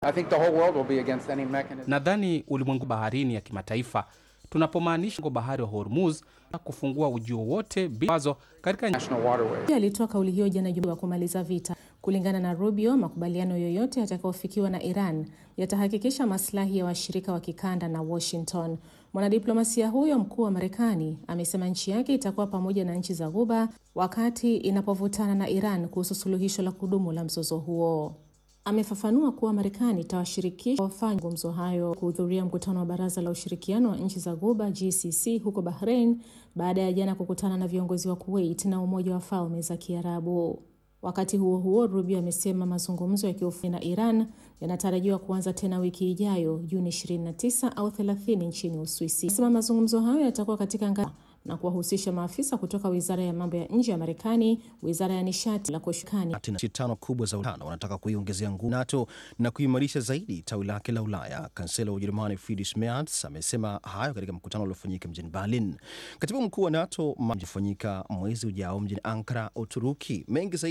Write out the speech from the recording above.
I think the whole world will be against any mechanism. Nadhani ulimwengu baharini ya kimataifa tunapomaanisha bahari wa Hormuz na kufungua ujio wote vikwazo katika National waterways. Pia alitoa kauli hiyo jana Jumatatu wa kumaliza vita. Kulingana na Rubio, makubaliano yoyote yatakayofikiwa na Iran yatahakikisha maslahi ya washirika wa kikanda na Washington. Mwanadiplomasia huyo mkuu wa Marekani amesema nchi yake itakuwa pamoja na nchi za Ghuba wakati inapovutana na Iran kuhusu suluhisho la kudumu la mzozo huo. Amefafanua kuwa Marekani itawashirikisha wafanya mazungumzo hayo kuhudhuria mkutano wa Baraza la Ushirikiano wa Nchi za Ghuba GCC huko Bahrain baada ya jana kukutana na viongozi wa Kuwait na Umoja wa Falme za Kiarabu. Wakati huo huo, Rubio amesema mazungumzo ya kiufundi na Iran yanatarajiwa kuanza tena wiki ijayo Juni 29 au 30 nchini Uswisi. Amesema mazungumzo hayo yatakuwa katika ngazi na kuwahusisha maafisa kutoka Wizara ya Mambo ya Nje ya Marekani, Wizara ya Nishati la kushikani Ati nchi tano kubwa za Ulaya wanataka kuiongezea nguvu NATO na kuimarisha zaidi tawi lake la Ulaya. Kansela wa Ujerumani Friedrich Merz amesema hayo katika mkutano uliofanyika mjini Berlin. Katibu mkuu wa NATO mfanyika mwezi ujao mjini Ankara, Uturuki. Mengi zaidi